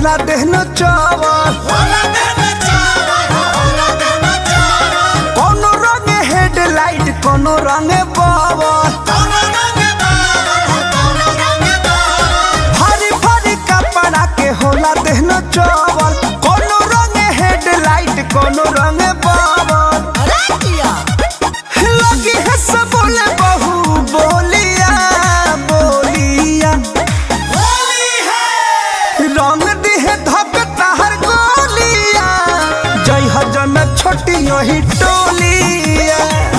होला देहनो चावल कोनो रंग हेडलाइट कोनो रंग बावल भारी भारी कपड़ा के होला देहनो चावल कोनो रंग हेडलाइट कोनो रंग बावल लगी है सब बोले बहू बोलिया बोलिया रंग दिहे धक ताहर गोलिया जय हजन छोटी ही टोलिया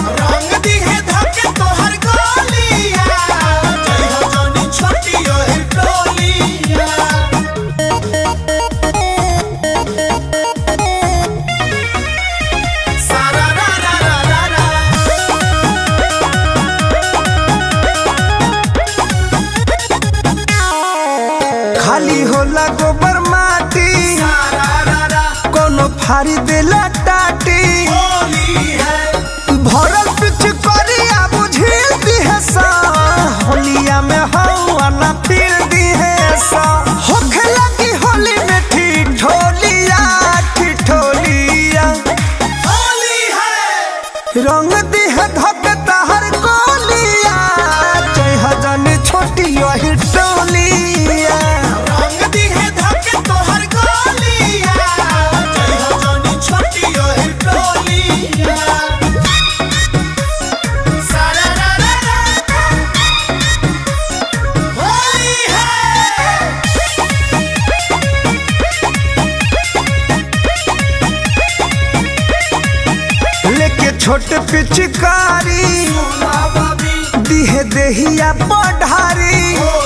खाली होला गोबर माटी कोनो फारी देला टाटी भरल पिछ करिया बुझिल दिहे सा होलिया में हवा ना फिर दिहे सा होखे लगी होली में ठिठोलिया ठिठोलिया रंग दिहे धक ताहर गोलिया जय हजन छोटी यही टोलिया लेके छोट पिचकारी दिहे देहिया पढ़ारी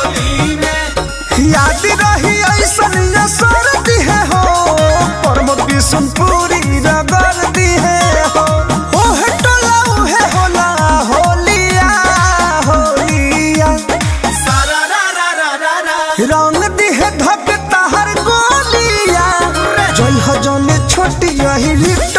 याद रही ऐसन असर दिहे हो परम बिशनपुरी रगड़ दिहे हो ओहे टोला उहे होला होलिया होलिया रंग दिहे धक ताहर गोलिया जय हजन छोटी यही